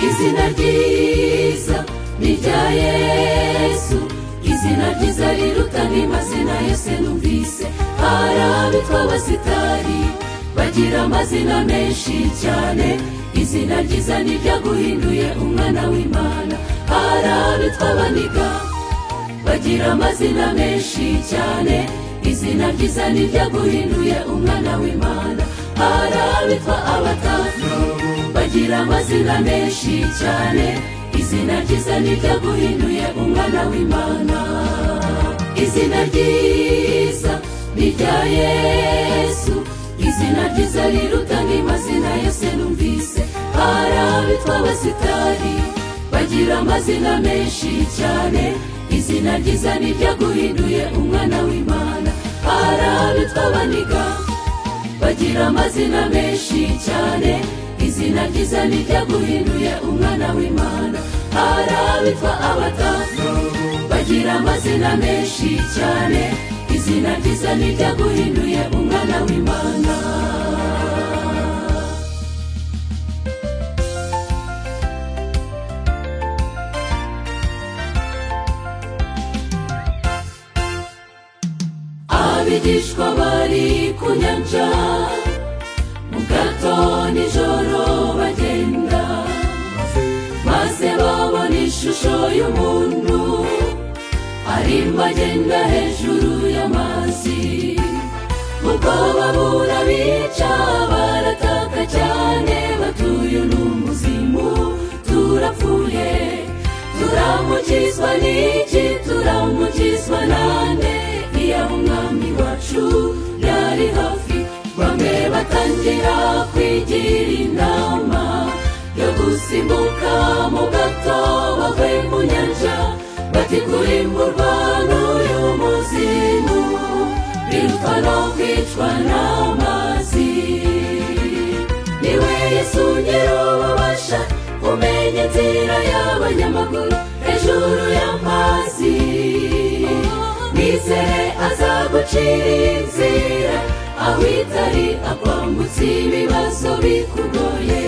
izina ryiza ni irya yesu izina ryiza riruta n'amazina yose numvise hari abitwa abasitari bagira amazina menshi cyane izina ryiza ni iryaguhinduye umwana w'imana hari abitwa abaniga bagira amazina menshi cyane izina ryiza ni iryaguhinduye umwana w'imana hari abitwa abatatu bagira amazina menshi cyane izina ryiza ni iryaguhinduye umwana w'imana izina ryiza ni irya yesu izina ryiza riruta n'amazina yose numvise hari abitwa abasitari bagira amazina menshi cyane izina ryiza ni iryaguhinduye umwana w'imana hari abitwa abaniga bagira amazina menshi cyane izina ryiza ni iryaguhinduye umwana w'imana hari abitwa abatavu bagira amazina menshi cyane izina ryiza ni iryaguhinduye umwana w'imana abigishwa bari ku nyanja mu gato nijoro bagenda maze babona ishusho y'umuntu arimo agenda hejuru y'amazi ubwoba burabica barataka cyane batuye n'umuzimu turapfuye turamukizwa n'iki turamukizwa nande iya umwami wacu yari hafi bamwe batangira kwigira inama yo gusimbuka mu gato bavuye mu nyanja bati kurimburwa n'uyu muzimu birutwa no kwicwa n'amazi niwe yesu nyir'ububasha umenya inzira y'abanyamaguru hejuru y'amazi nizere azagucira inzira aho itari akwambutse ibibazo bikugoye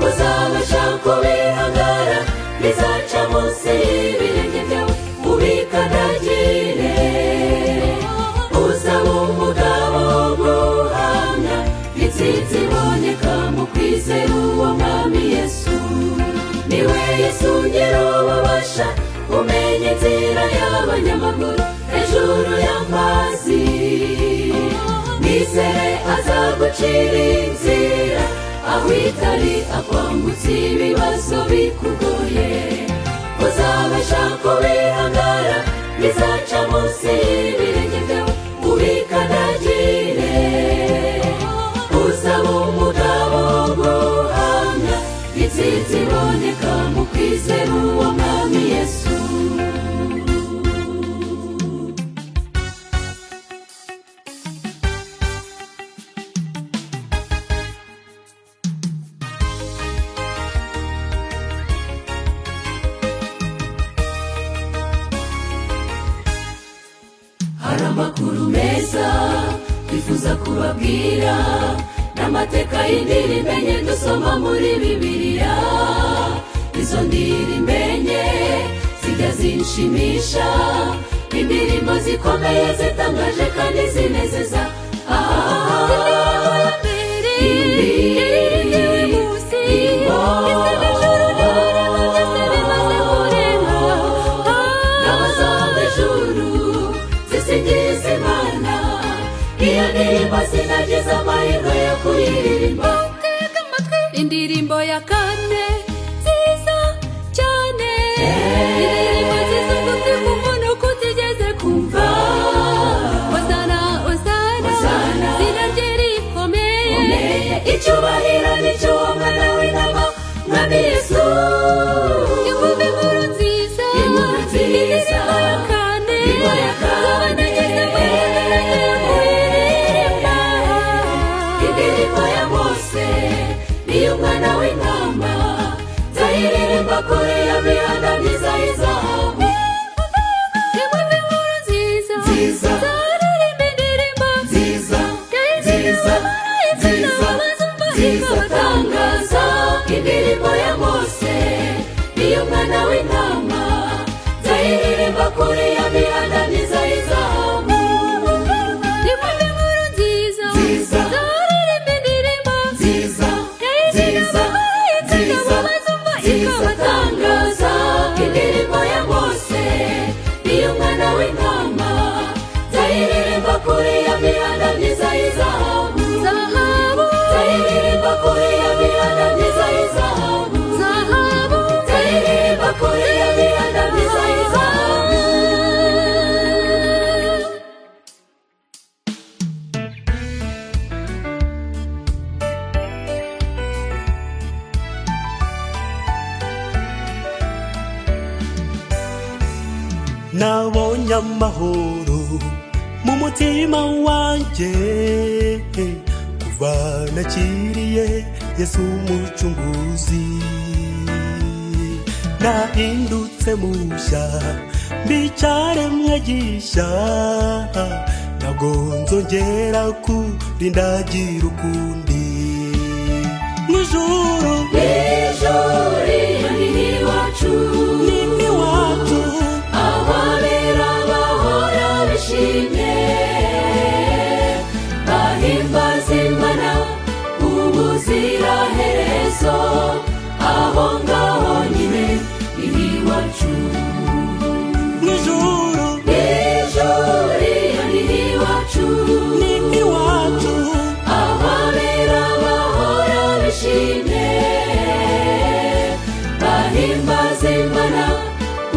uzabasha kubihagara bizaca munsi y'ibirenge byawe ubikandagire uzaba umugabo w'umuhamya intsinzi iboneka mu kwizera uwo mwami yesu niwe yesu nyir'ububasha umenya inzira y'abanyamaguru hejuru y'amazi nizere azagucira inzira aho itari akwambutse ibibazo bikugoye uzabasha kubihangara bizaca munsi y'ibirenge byawe ubikandagire usaba umugabo guhamya intsinzi iboneka mu kwizera uwo mwami yesu hari amakuru meza twifuza kubabwira n'amateka y'indirimbo enye dusoma muri bibiliya izo ndirimbo enye zijya zinshimisha indirimbo zikomeye zitangaje kandi zinezeza Ah, n'abazava ijuru zisingiza imana iyo ndirimbo zinagize amahirwe yo kuyiririmba indirimbo ya kane nziza cyane indirimbo nziza kuko umuntu kutigeze kumva osana osana Hosana. izina rye rikomeye icyubahiro ni cy'uwo mwana w'intama mwami yesu inkumi nkuru nziza Inkuru nziza. indirimbo ya kane Indirimbo ya kane. z'abanegeze mu ihererekanya kuyiririmba indirimbo ya mose niyo mwana w'intama nzayiririmba kuri iyo mihanda myiza y'izahabu inkumi nkuru nziza Nziza. zaririmba indirimbo nziza nziza nziza nziza tangaza indirimbo ya mose iyo mwana w'intama zayiririmba kuri iyo mihanda myiza y'izamu nimwumve inkuru nziza Nziza. zaririmba indirimbo nziza yayigenewe nziza abayitega nziza mu mazumba nziza ikabatangaza tangaza indirimbo ya bose iyo mwana w'intama zayiririmba kuri iyo mihanda myiza y'izamu zahabu zayiririmba kuri iyo mihanda myiza y'izamu zahabu zayiririmba kuri iyo mihanda myiza y'izamu nabonye amahoro mu mutima wanjye kuva nakiriye yesu umucunguzi nahindutse mushya mbicaremwe gishya ntabwo nzongera kurindagira ukundi nijoro ijuri ni iwacu ni iwacu ababera bahora bishimye bahimbaza imana ubuziraherezo aho ngaho nyine iri iwacu nijoro ijuri ni iwacu ni iwacu ababera bahora bishimye bahimbaza imana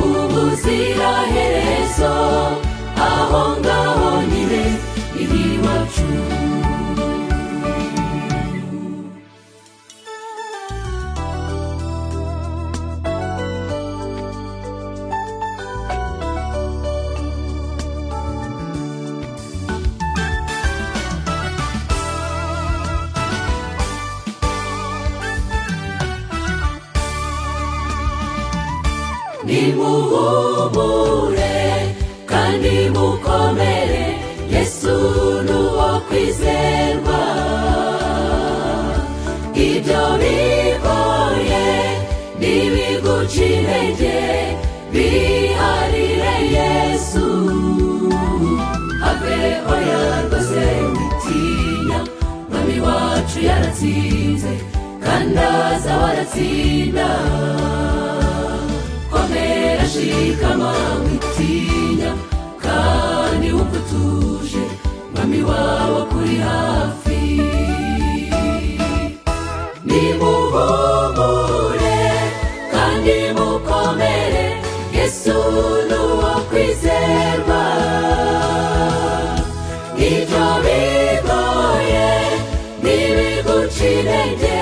ubuziraherezo aho ngaho nyine iri iwacu nimuhumure kandi mukomere yesu nuwo kwizerwa ibyo bigoye ntibiguca intege biharire yesu have oya rwose witinya mwami wacu yaratsinze kandi aza waratsinda komera shikama witinya kandi wumva utuje mwami wawe kuri hafi nimuhumure kandi mukomere yesu ni uwo kwizerwa ibyo bigoye ntibiguca intege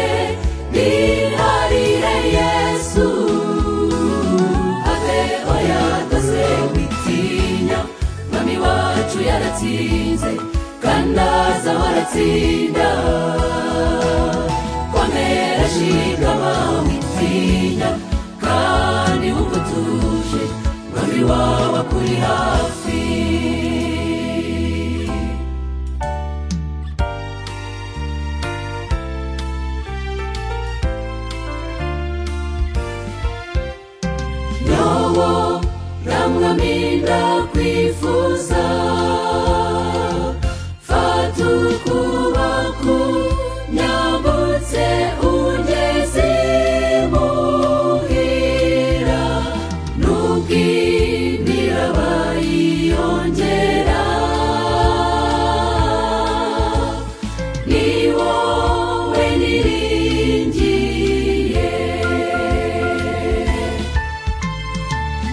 biharire yesu ave oya dose witinya mwami wacu yaratsinze kandi aza waratsinda komera shikama witinya kandi wumva utuje mwami wawe akuri hafi nyowo namwaminda kwifuza fata ukuboko nyambutse ugeze muhira n'ubwinira bayiyongera ni wowe niringiye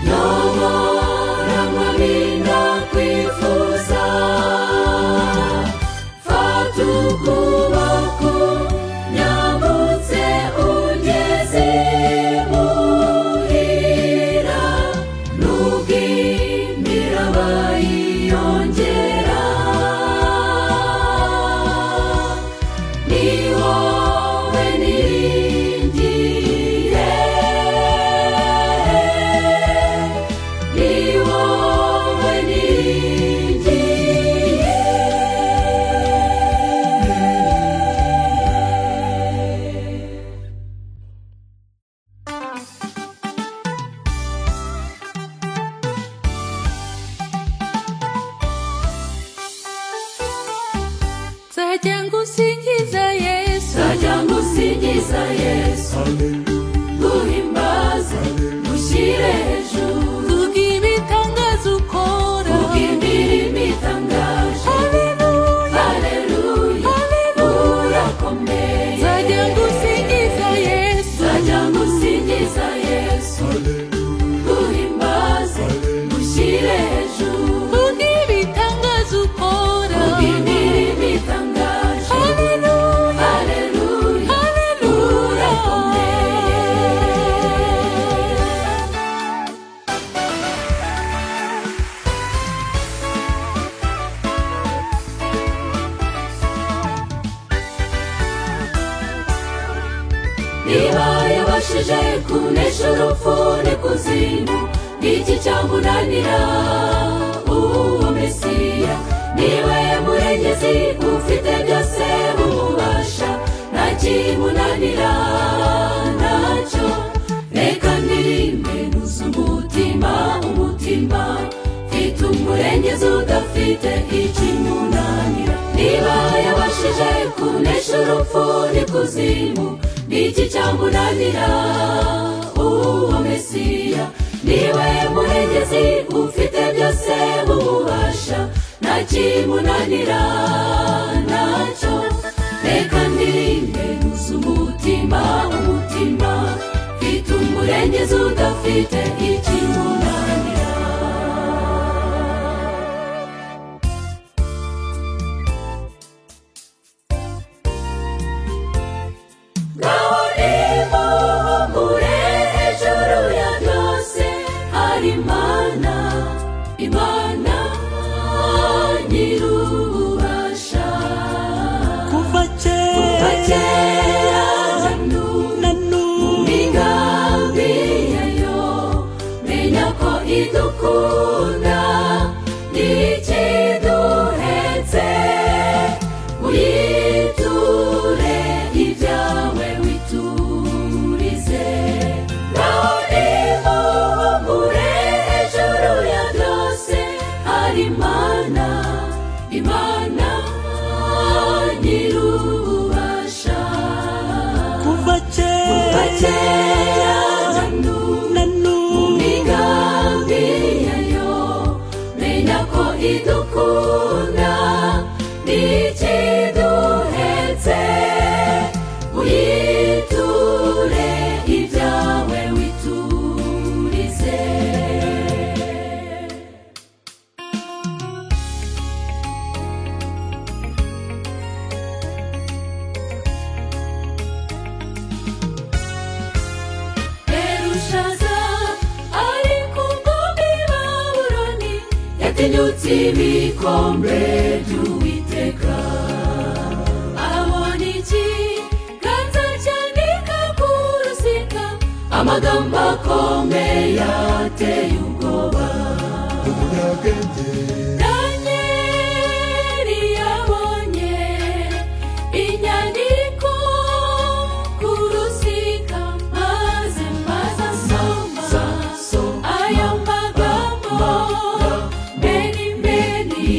nyobora mwaminda kwifuza niba yabashije kunesha urupfu n'ikuzimu n'iki cyamunanira uwo mesiya niwe murengezi ufite byose bumubasha nta kimunanira nacyo reka ndirimbe nuza umutima umutima mfite umurengezi udafite ikimunanira niba yabashije kunesha urupfu n'ikuzimu n'iki cyamunanira uwo mesiya niwe murengezi ufite byose bubasha nta kimunanira nacyo reka ndirimbe nuza umutima umutima mfite umurengezi udafite ikimunanira ngaho niho mure hejuru ya byose hari imana imana nyir'ububasha kuva kuva kera kera na n'ubu na n'ubu migambi yayo menya ko idukunda ntikiduhetse uyiture ibyawe witurize naho niho mure hejuru ya byose hari imana imana nyir'ububasha kuva kera kera na n'ubu na n'ubu migambi yayo menya ko idukunda ntikiduhetse uyiture ibyawe witurize Berushaza ari ku ngombe Babuloni yatinyutse ibikombe by'Uwiteka abona ikiganza cyandika ku rusika amagambo akomeye ateye ubwoba Danieli yabonye inyandiko ku rusika maze maze asoma ayo magambo beni beni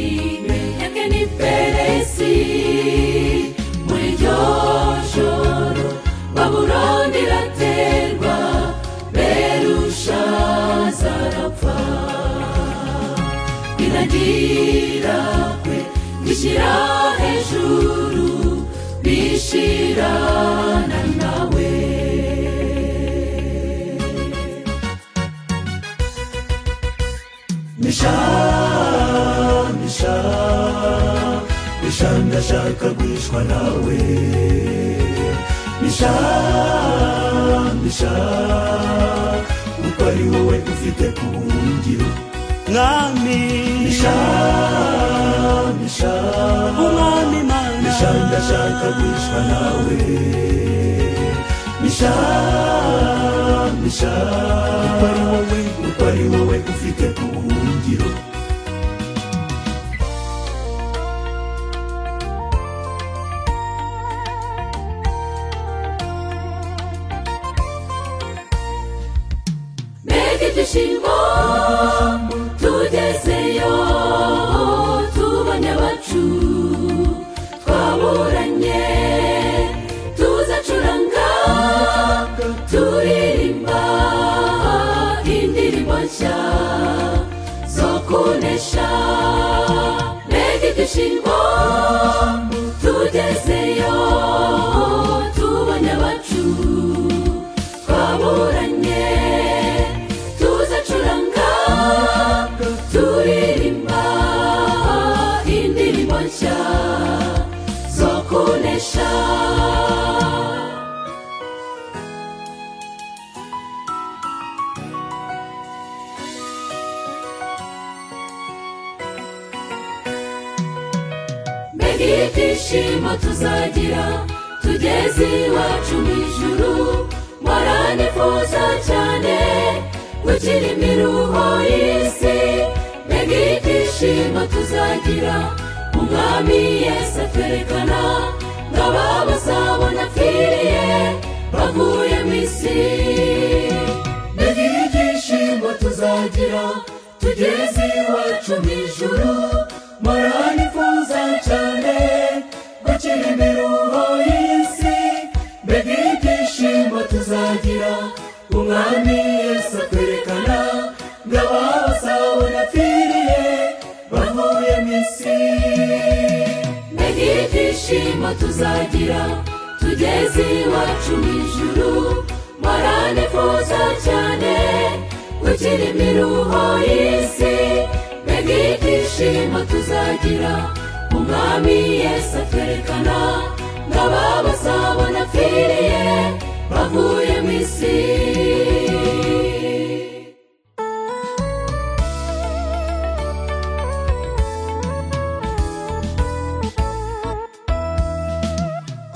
yake ni peresi muri iryo joro babuloni iraterwa berushazarapfa biragira kwe bishyira hejuru bishirana nawe misha misha misha ndashaka guhishwa nawe misha misha uko ari wowe ufite ku buhungiro mwami Shamisha umwami mana Misha ndashaka guhishwa nawe misha misha uko ari wowe uko ari wowe ufite ku buhungiro mbega ibyishimo tugezeyo tubonye abacu twaburanye tuzacuranga turirimba indirimbo nshya zo kunesha mbega ibyishimo tugezeyo tubonye abacu twaburanye tuzacuranga turirimba indirimbo nshya zo kunesha mbega ibyishimo tuzagira tugeze iwacu mu ijuru muza cyane gukira imiruho y'isi mbega ibyishimo tuzagira umwami yesu atwerekana ngo aba bazabona apfiriye bavuye mu isi mbega ibyishimo tuzagira tugeze iwacu mu ijuru maranifuza cyane gukira imiruho y'isi mbega ibyishimo tuzagira umwami yesu atwerekana ngo ababasabona apfiriye bavuye mu isi mbega ibyishimo tuzagira tugeze iwacu mu ijuru maranifuza cyane gukira imiruho y'isi mbega ibyishimo tuzagira umwami yesu atwerekana ngo ababasabona apfiriye bavuye mu isi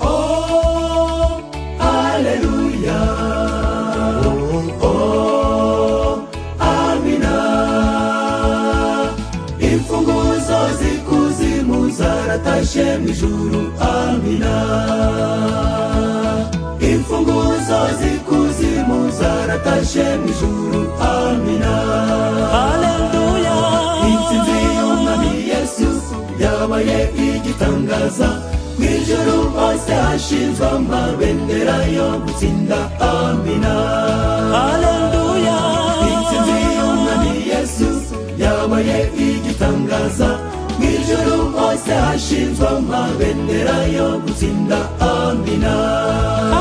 Oh, Alleluia. Oh, Amina. Imfunguzo z'ikuzimu zaratashe mu ijuru. Amina. Imfunguzo z'ikuzimu zaratashe mu ijuru. Amina. Alleluia. Intsinzi y'umwami Yesu yabaye igitangaza. Mu ijuru hose hashinzwe amabendera yo gutsinda. Amina. Alleluia. Intsinzi y'umwami Yesu yabaye igitangaza. Mu ijuru hose hashinzwe amabendera yo gutsinda. Amina.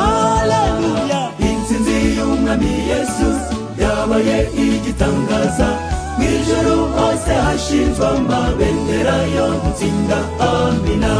Alleluia. Intsinzi y'umwami Yesu yabaye igitangaza mu ijuru hose hashinzwe amabendera yo gutsinda amina